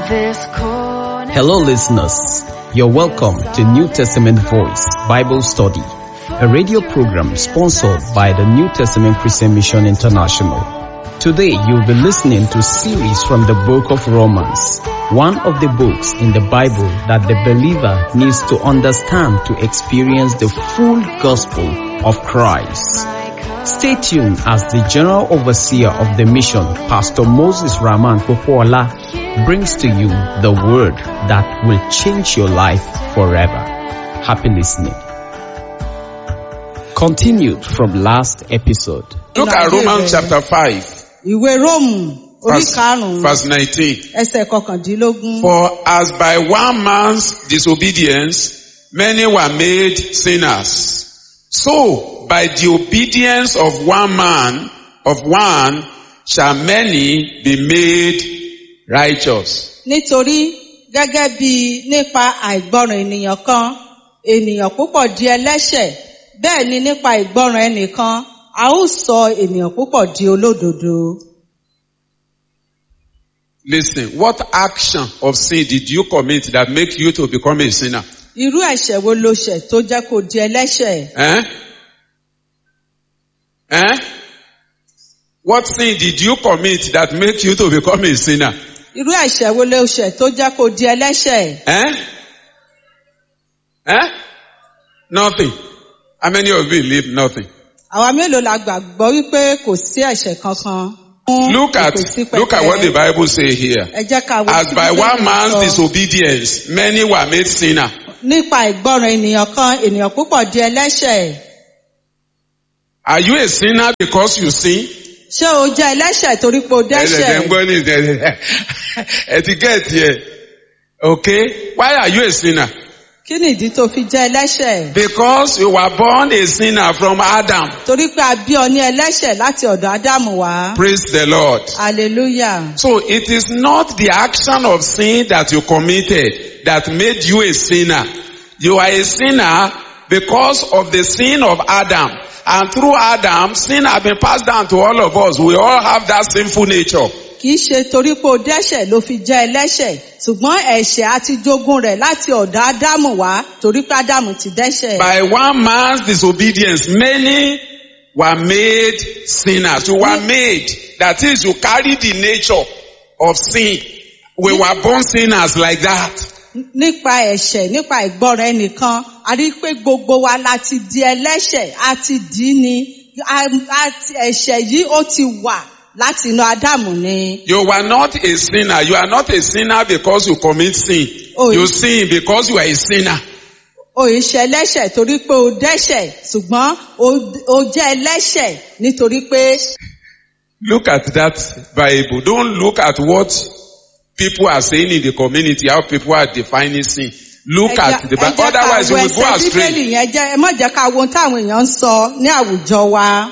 this corner. Hello, listeners. You're welcome to New Testament Voice Bible Study, a radio program sponsored by the New Testament Christian Mission International. Today, you'll be listening to series from the book of Romans, one of the books in the Bible that the believer needs to understand to experience the full gospel of Christ. Stay tuned as the General Overseer of the mission, Pastor Moses Rahman Popola, brings to you the word that will change your life forever. Happy listening. Continued from last episode. Look at Romans chapter 5, ìwé róòmù orí verse, karùnún verse 19. ẹsẹ̀ kọkàndínlógún. For as by one man's disobedience many were made sinners, so by the obedience of one man, of one, shall many be made righteous. nítorí gẹ́gẹ́ bí nípa àìgbọràn ènìyàn kan ènìyàn púpọ̀ di ẹlẹ́ṣẹ̀ bẹ́ẹ̀ ni nípa ìgbọràn ẹnìkan a ó sọ ènìyàn púpọ̀ di olódodo. Listen, what action of sin did you commit that make you to become a sinner? irú ẹ̀ṣẹ̀ wo ló ṣẹ̀ tó jẹ́ kó di ẹlẹ́ṣẹ̀? Eh? Eh? What sin did you commit that make you to become a sinner? irú ẹ̀ṣẹ̀ wo ló ṣẹ̀ tó jẹ́ kó di ẹlẹ́ṣẹ̀? Eh? Eh? Nothing. How many of you believe nothing? àwa mélòó la gbàgbọ́ wípé kò sí ẹ̀ṣẹ̀ kankan? fún Look at, ìpèsípẹ̀tẹ́? look at what the Bible say here. ẹ jẹ́ ká wo As tí by Bíbélì one man's sọ. disobedience, many were made sinner. nípa ìgbọràn ènìyàn kan ènìyàn púpọ̀ di ẹlẹ́ṣẹ̀. Are you a sinner because you sin? ṣé o jẹ́ ẹlẹ́ṣẹ̀ torí pé o Ẹ̀ẹ́dẹ̀dẹ̀ ń dẹ́ṣẹ̀? gbọ́ ní ìdẹ̀dẹ̀. Etiquette here. Okay? Why are you a sinner? kí ni ìdí tó fi jẹ́ ẹlẹ́ṣẹ̀? Because you were born a sinner from Adam. torí pé a bí ọ ní ẹlẹ́ṣẹ̀ láti ọ̀dọ̀ ádámù wá. Praise the Lord. hallelujah. So it is not the action of sin that you committed that made you a sinner. You are a sinner because of the sin of Adam. And through Adam, sin has been passed down to all of us. We all have that sinful nature. kì í ṣe torí pé o dẹ́ṣẹ̀ ló fi jẹ́ ẹlẹ́ṣẹ̀ ṣùgbọ́n ẹ̀ṣẹ̀ àti jogún rẹ̀ láti ọ̀dọ̀ ádámù wá torí pé ádámù ti dẹ́ṣẹ̀. By one man's disobedience, many were made sinners. You were made. That is, you carry the nature of sin. We were born sinners like that. nípa ẹ̀ṣẹ̀ nípa ìgbọ́ràn ẹnìkan a rí i pé gbogbo wa la ti di ẹlẹ́ṣẹ̀ a ti dì í ni A- a ti- ẹ̀ṣẹ̀ yìí ó ti wà láti inú ádámù ni. You were not a sinner. You are not a sinner because you commit sin. Oh, you you- sin because you are a sinner. o ì ṣe ẹlẹ́ṣẹ̀ torí pé o dẹ́ṣẹ̀ ṣùgbọ́n o- o jẹ́ ẹlẹ́ṣẹ̀ nítorí pé Look at that Bible. Don't look at what people are saying in the community, how people are defining sin. Look ẹ at jẹ́- the ẹ Bible. jẹ́ ká Otherwise you wo will go ẹsẹ̀ astray. bíbélì yẹn jẹ́ ẹ má jẹ́ ká wo ohun táwọn èèyàn ń sọ ní àwùjọ wa.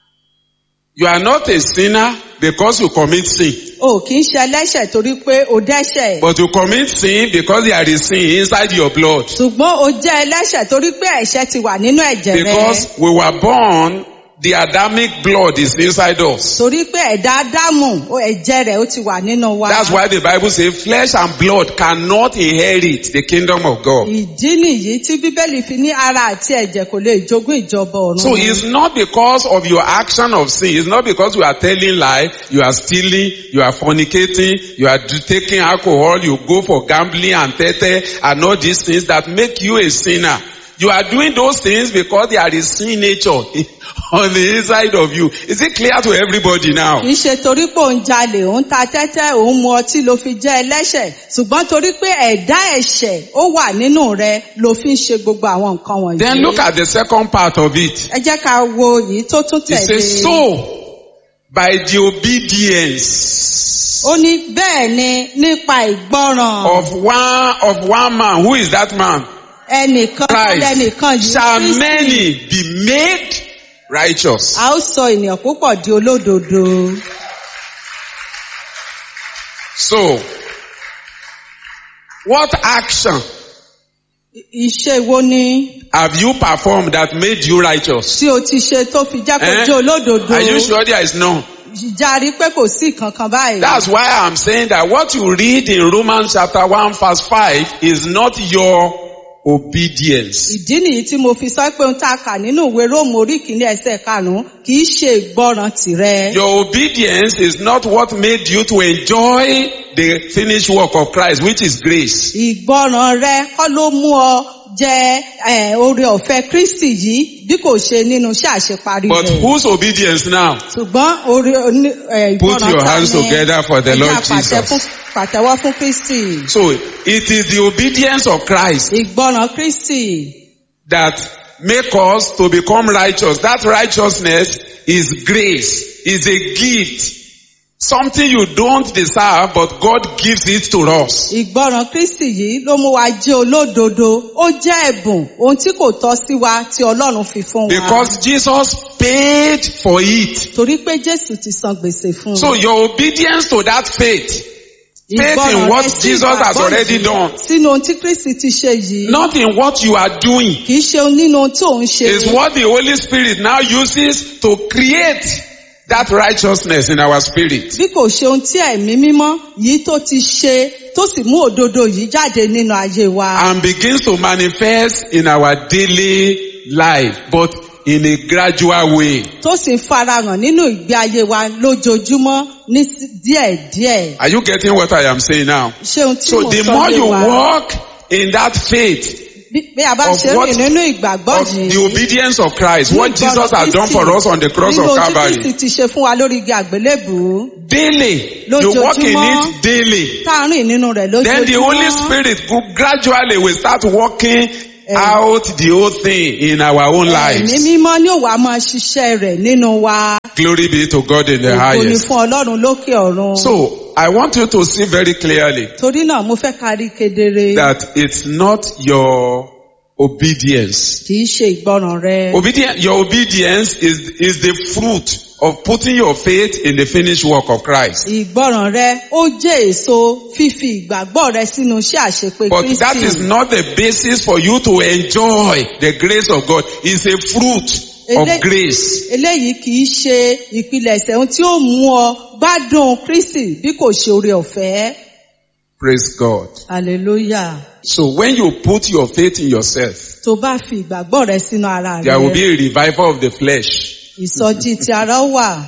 You are not a sinner because you commit sin. o kì í ṣe ẹlẹ́ṣẹ̀ torí pé o dẹ́ṣẹ̀. But you commit sin because there is sin inside your blood. ṣùgbọ́n o jẹ́ ẹlẹ́ṣẹ̀ torí pé ẹ̀ṣẹ̀ ti wà nínú ẹ̀jẹ̀ rẹ. Because we were born, the Adamic blood is inside us. torí pé ẹ̀dá ádámù o ẹ̀jẹ̀ rẹ̀ ó ti wà nínú wa. That's why the Bible says flesh and blood cannot inherit the kingdom of God. ìdí nìyí tí bíbélì fi ní ara àti ẹ̀jẹ̀ kò lè jogún ìjọba ọ̀run. So it's not because of your action of sin. It's not because you are telling lie, you are stealing, you are fornicating, you are d- taking alcohol, you go for gambling and tete and all these things that make you a sinner. You are doing those things because there is sin nature on the inside of you. Is it clear to everybody now? kì í ṣe torí pé òun jalè òun ta tẹ́tẹ́ òun mu ọtí ló fi jẹ́ ẹlẹ́ṣẹ̀ ṣùgbọ́n torí pé ẹ̀dá ẹ̀ṣẹ̀ ó wà nínú rẹ ló fi ń ṣe gbogbo àwọn nǹkan wọ̀nyí. Then look at the second part of it. ẹ jẹ́ ká wo èyí tó tún It tẹ̀lé. says, so by the obedience ó ní bẹ́ẹ̀ ni nípa ìgbọ́ràn of one of one man, who is that man? ẹnìkan lẹ́nìkan Christ yìí shall Kristi. many be made righteous. a ó sọ ènìyàn púpọ̀ di olódodo. So, what action Iṣẹ́ wo ni have you performed that made you righteous? tí o ti ṣe tó fi jẹ́ kó Eh? jẹ́ olódodo? Are you sure there is none? járí pé kò sí kankan báyìí. That's why I'm saying that what you read in Romans chapter 1 verse 5 is not your obedience. ìdí nìyí tí mo fi sọ pé ohun tá a kà nínú ìwé róòmù orí kìíní ẹsẹ̀ karùnún kì í ṣe ìgbọràn tìrẹ. Your obedience is not what made you to enjoy the finished work of Christ, which is grace. ìgbọràn rẹ kọ́ ló mú ọ jẹ eh, oore ọ̀fẹ́ kristi yìí bí kò ṣe nínú iṣẹ́ àṣeparí But rẹ̀. whose obedience now? ṣùgbọ́n oore oní- eh, Put ìgbọràn your ta hands ni together for the ẹ jẹ́ Lord àpàtẹ Jesus. fún- pàtẹ́wọ́ fún kristi. So it is the obedience of Christ ìgbọràn kristi that make us to become righteous. That righteousness is grace, is a gift. Something you don't deserve, but God gives it to us. ìgbọràn kristi yìí ló mú wa jẹ́ olódodo ó jẹ́ ẹ̀bùn ohun tí kò tọ́ sí wa tí ọlọ́run fi fún wa. Because Jesus paid for it. torí pé jésù ti san gbèsè fún un. So your obedience to that faith, faith in Ìgbọràn what rẹ sí Jesus has ìgbàgbọ́ already yìí done. sínú ohun tí kristi ti ṣe yìí not in what you are doing, kì í ṣe nínú ohun tí òun ṣe is what the Holy Spirit now uses to create that righteousness in our spirit. bí kò ṣe ohun tí ẹ̀mí mímọ́ yìí tó ti ṣe tó sì mú òdodo yìí jáde nínú ayé wa. and begins to manifest in our daily life, but in a gradual way. tó sì ń farahàn nínú ìgbé ayé wa lójoojúmọ́ ní sí- díẹ̀díẹ̀. Are you getting what I am saying now? ṣé ohun tí So mo the sọ more yé you wa walk in that faith bí bí a bá of ṣe what- rìn nínú ìgbàgbọ́ of yìí. the obedience of Christ, ní what ìgbọràn Jesus has done Kristi, for us on the cross nínú of ohun tí Calvary, Kristi ti ṣe fún wa lórí igi àgbélébùú daily, you walk in Lójoojúmọ́. it daily. tá a rìn nínú rẹ̀ Then the Holy lójoojúmọ́. Spirit go- gradually will start working out the whole thing in our own Ẹ̀mí lives. mímọ́ ní òwà máa ṣiṣẹ́ rẹ̀ nínú wa. Glory be to God in the Ògo ni highest. fún Ọlọ́run lókè ọ̀run. So I want you to see very clearly Torí náà mo fẹ́ ká rí kedere. that it's not your obedience. Kì í ṣe ìgbọràn rẹ. Obedience, your obedience is, is the fruit of putting your faith in the finished work of Christ. Ìgbọràn rẹ ó jẹ́ èso fífi ìgbàgbọ́ rẹ sínú iṣẹ́ àṣepé But that is Kristi. not the basis for you to enjoy the grace of God. It's a fruit of Ele- grace. Eléyìí kì í ṣe ìpilẹ̀ṣẹ̀ ohun tí ó mú ọ gbádùn Kristi bí kò ṣe oore ọ̀fẹ́. Praise God. Hallelujah. So when you put your faith in yourself, Tó bá fi ìgbàgbọ́ rẹ sínú ara there will rẹ, be a revival of the flesh. ìsọjí ti ara wà.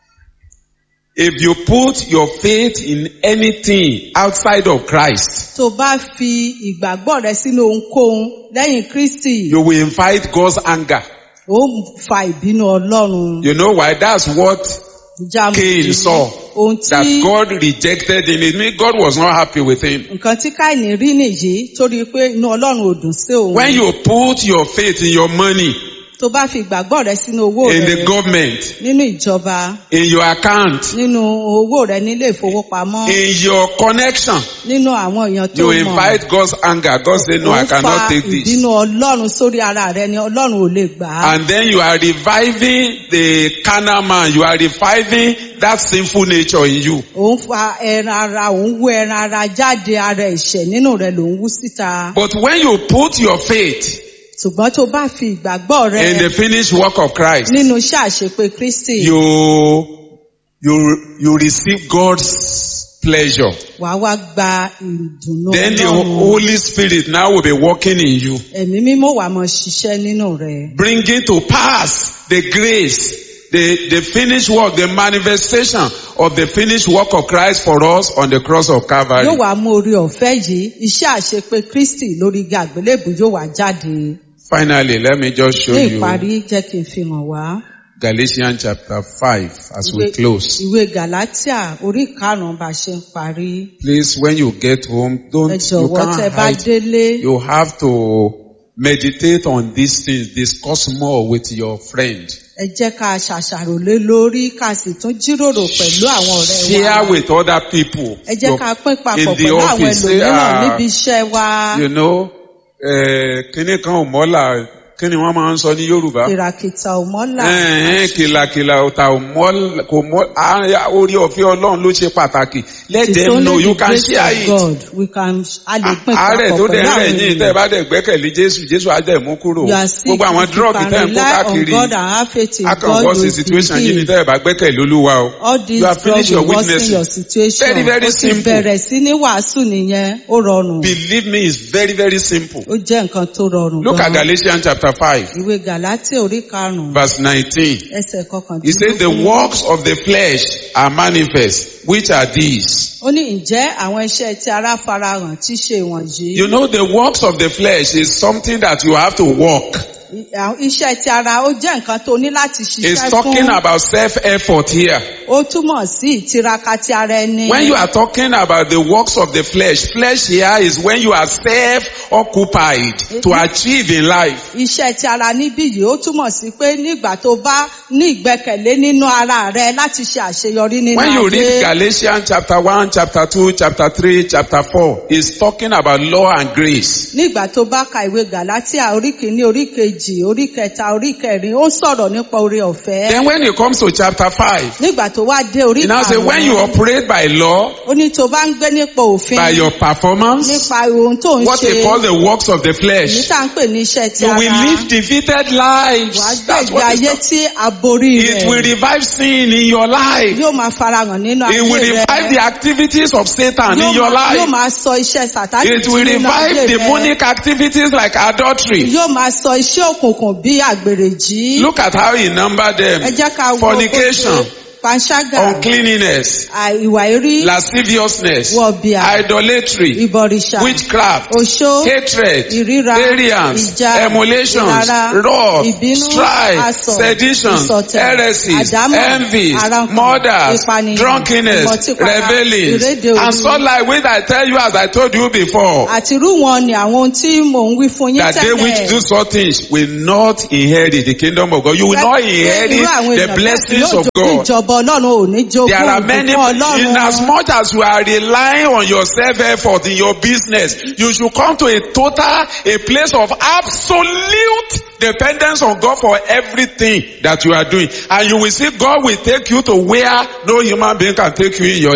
If you put your faith in anything outside of Christ, Tó bá fi ìgbàgbọ́ rẹ sínú ohunkóhun lẹ́yìn Kristi, you will invite God's anger. ó fa ìbínú Ọlọ́run. You know why? That's what Jáàmù Cain yìí. saw. Ohun That tí God rejected him. It means God was not happy with him. nǹkan tí Káìní rí nìyí torí pé inú Ọlọ́run ò dùn sí òun. When you put your faith in your money, Tó bá fi ìgbàgbọ́ rẹ sínú owó in the rẹ government, nínú ìjọba, in your account, nínú owó rẹ nílé ìfowópamọ́, in your connection, nínú àwọn èèyàn tó you mọ̀. invite God's anger. God said, no, I Ó fa cannot take this. ìbínú Ọlọ́run sórí ara rẹ ni Ọlọ́run ò lè gbà á. And then you are reviving the carnal man. You are reviving that sinful nature in you. Òun fa ẹran ara, òun wú ẹran ara jáde ara ẹ̀ṣẹ̀ nínú rẹ̀ lòun wú síta. But when you put your faith Ṣùgbọ́n tó bá fi ìgbàgbọ́ rẹ in the finished work of Christ, nínú iṣẹ́ àṣepé Kristi, you, you, you receive God's pleasure. wàá wá gba ìdùnnú Then the Ọlọ́run. Holy Spirit now will be working in you, Ẹ̀mí mímọ́ wà mọ́ ṣiṣẹ́ nínú rẹ̀. bringing to pass the grace, the, the finished work, the manifestation of the finished work of Christ for us on the cross of Calvary. Yóò wá mú orí ọ̀fẹ́ yìí, iṣẹ́ àṣepé Kristi lórí igi àgbélébù yóò wá jáde. Finally, let me just show Ní you ìparí jẹ́ kí n fi hàn wá. Galatians chapter 5 as we Ìwé- close. Ìwé Gàlátíà orí karùn-ún bá ṣe ń parí. Please, when you get home, Ẹ don't, you jọ̀wọ́ tẹ can't bá hide. délé. You have to meditate on these things, discuss more with your friend. Ẹ jẹ́ ká ṣàṣàrò lé lórí ká sì tún jíròrò pẹ̀lú àwọn ọ̀rẹ́ Share wa. with other people. Ẹ jẹ́ Your- ká pín papọ̀ in the pẹ̀lú àwọn office, say, ẹlòmíràn ah, níbi iṣẹ́ wa. You know, uh, kíní kan ò mọ́là kí ni wọ́n máa ń sọ ní yorùbá. kìràkìtà ò mọ́là ẹ̀ẹ́n kìlàkìlà ọ̀tà ò mọ́ kò mọ́ á- orí ọ̀fẹ́ ọlọ́run ló ṣe pàtàkì let It is them know only you the can grace share of it. God we can a lè pín àárẹ̀ tó papọ̀ dẹ̀ pẹ̀lú rẹ̀ àwọn yín tẹ́ ẹ ènìyàn. bá dẹ̀ gbẹ́kẹ̀lé jésù jésù á dẹ̀ mú kúrò You are sick, gbogbo àwọn you drug can tẹ́ ẹ ń kó rely on káàkiri God and have faith in God akọ̀wọ́ sí will situation be yìí ni healed. tẹ́ ẹ bá gbẹ́kẹ̀lé olúwa o all these you have drugs finished your will worsen witnessing your situation. Very, very ó ti simple. bẹ̀rẹ̀ sí ní wàásù nìyẹn ó rọrùn. believe me it's very very simple ó jẹ́ nǹkan tó rọrùn look at gan-an. galatians chapter five ìwé gàlátíà orí karùn-ún verse nineteen. ẹsẹ̀ He said the kọkàndínlógún. works of the flesh are manifest, which are these. ó ní ǹjẹ́ àwọn iṣẹ́ tí ara farahàn tí ṣe wọ̀nyí. You know the works of the flesh is something that you have to walk. I- àwọn iṣẹ́ tí ara ó jẹ́ nǹkan tó ní láti It's ṣiṣẹ́ talking fún. about self-effort here. ó túmọ̀ sí ìtiraka ti ara ẹni. When you are talking about the works of the flesh, flesh here is when you are self-occupied to achieve in life. iṣẹ́ ti ara níbí yìí ó túmọ̀ sí pé nígbà tó bá ní ìgbẹ́kẹ̀lé nínú ara rẹ láti ṣe àṣeyọrí nínú When you read ayé. Galatians chapter 1, chapter 2, chapter 3, chapter 4, it's talking about law and grace. nígbà tó bá ka ìwé gàlátíà orí kìíní orí kejì orí kẹta orí kẹrin ó sọ̀rọ̀ nípa oore ọ̀fẹ́. Then when it comes to chapter 5, nígbà tó wá dé orí He now say when you karùn-ún operate by law, ó ní tó bá ń gbé nípa òfin by your performance, nípa ohun tó ń what ṣe they call the works of the èyí flesh, tá à ń pè ní iṣẹ́ ti you ara will live defeated wàá lives. gbé That's ìgbé what it's ayé talking- tí a borí It will rẹ̀ revive sin in your life. yóò máa farahàn nínú It will ayé revive the rẹ̀ activities of Satan in yóò your máa- yóò life. máa sọ iṣẹ́ sàtánì It jí will nínú ayé revive rẹ̀ demonic activities like adultery. yóò máa sọ iṣẹ́ òkùnkùn bí àgbèrè jí Look at how he numbered ẹ them. jẹ́ ká wo Fornication, panṣágà uncleanness, à- ìwà erí lasciviousness, wọ̀bìà idolatry, ìbọ̀rìṣà witchcraft, oṣó hatred, ìríra variance, ìjà emulations, ìlara wrath, ìbínú strife, asọ̀ sedition, ìsọ̀tẹ̀ heresies, àdámọ̀ envies, àrankàn murders, ìpànìyàn drunkenness, ìmọ̀típara rebellions, ìrédè and òru so like which I tell you as I told you before, àti irú wọn ni àwọn ohun tí mò ń wí fún yín that they which do tẹ́lẹ̀ such things will not inherit the kingdom of God. You will not inherit irú àwọn the èèyàn bẹ́ẹ̀ blessings yóò of jogún God. ìjọba ọlọ́run ò ní jogún There are many, ìbùkún in as ọlọ́run much as you are relying on your self-effort in your business, you should come to a total, a place of absolute dependence on God for everything that you are doing. And you will see God will take you to where no human being can take you in your